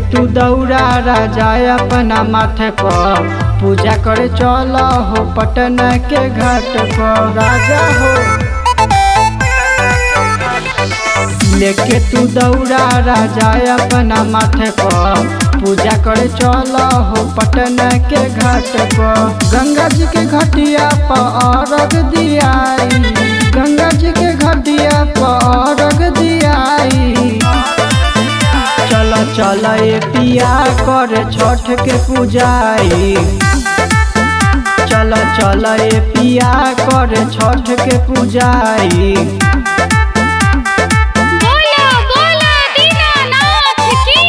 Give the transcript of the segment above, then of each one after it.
तू दौड़ा राजा अपना माथे पर पूजा करे चल हो पटना के घाट पर राजा हो लेके तू दौड़ा राजा अपना माथे पर पूजा करे चल हो पटना के घाट पर गंगा जी के घटिया पर अर्घ दियाई गंगा जी के घटिया पर अर्घ दियाई चल चल ए पिया कर छठ के पूजाई चल चल ए पिया कर छठ के पूजाई बोलो बोलो दीनानाथ की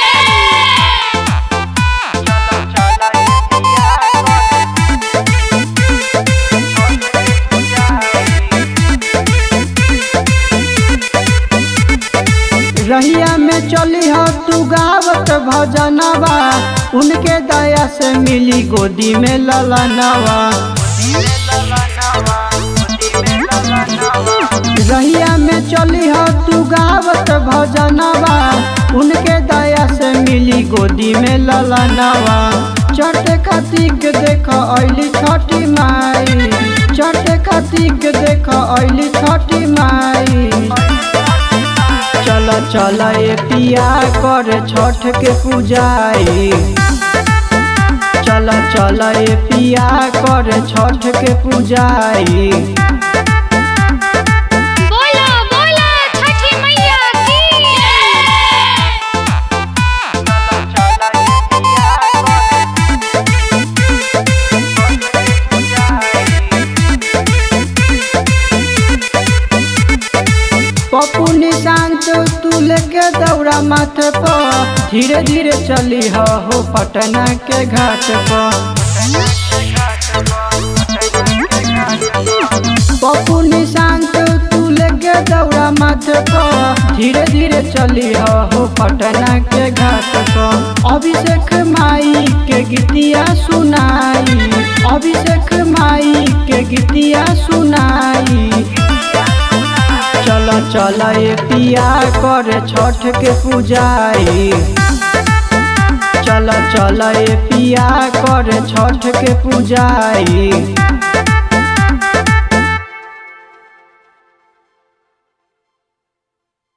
रहिया में चली हो तू गावत भजनवा उनके दया से मिली गोदी में ललनवा रहिया में चली हो तू गावत भजनवा उनके दया से मिली गोदी में ललनवा चट खातिक देख ऐली छठी माई चट खातिक देख ऐली छठी माई चल चल ए पिया कर छठ के पूजाई चल चल ए पिया कर छठ के पूजाई बोलो बोलो छठी मैया की पप्पू निशांत तू लेके दौड़ा माथे पर धीरे धीरे चली हो हो पटना के घाट पर पप्पू निशांत तू लेके दौड़ा माथे पर धीरे धीरे चली हो हो पटना के घाट पर अभिषेक माई के गीतिया सुनाई अभिषेक माई के गीतिया सुनाई चल चल ए पिया कर छठ के पूजाई चल चल ए पिया कर छठ के पूजाई